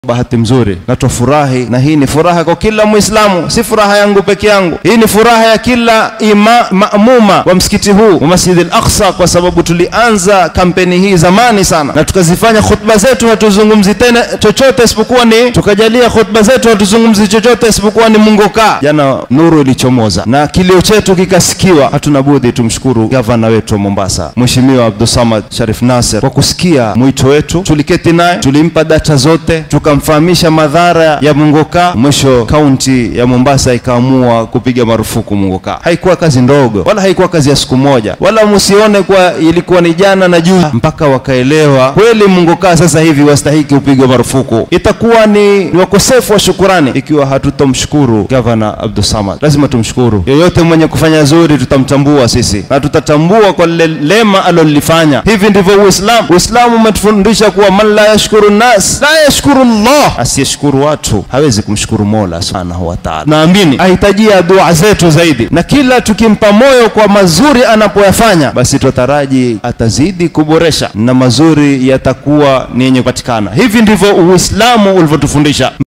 bahati mzuri na twafurahi, na hii ni furaha kwa kila Muislamu, si furaha yangu peke yangu. Hii ni furaha ya kila ima maamuma wa msikiti huu wa Masjid al-Aqsa, kwa sababu tulianza kampeni hii zamani sana, na tukazifanya khutba zetu hatuzungumzi tena chochote isipokuwa ni tukajalia khutba zetu hatuzungumzi chochote isipokuwa ni Mungu kaa. Jana nuru ilichomoza na kilio chetu kikasikiwa. Hatuna budi tumshukuru gavana wetu wa Mombasa, Mheshimiwa Abdulsamad Sharif Nasser kwa kusikia mwito wetu. Tuliketi naye tulimpa data zote tuka tukamfahamisha madhara ya mungoka. Mwisho kaunti ya Mombasa ikaamua kupiga marufuku mungoka. Haikuwa kazi ndogo, wala haikuwa kazi ya siku moja, wala musione kwa ilikuwa ni jana na juu, mpaka wakaelewa kweli mungoka sasa hivi wastahiki upigwe marufuku. Itakuwa ni, ni wakosefu wa shukurani ikiwa hatutamshukuru gavana Abdulsamad. Lazima tumshukuru. Yoyote mwenye kufanya zuri tutamtambua sisi na tutatambua kwa lile lema alolifanya. Hivi ndivyo Uislamu. Uislamu umetufundisha kuwa man la yashkuru nas la yashkuru Allah, asiyeshukuru watu hawezi kumshukuru Mola subhanahu wa ta'ala. Naamini ahitajia dua zetu zaidi, na kila tukimpa moyo kwa mazuri anapoyafanya, basi tutaraji atazidi kuboresha na mazuri yatakuwa ni yenye kupatikana. Hivi ndivyo Uislamu ulivyotufundisha.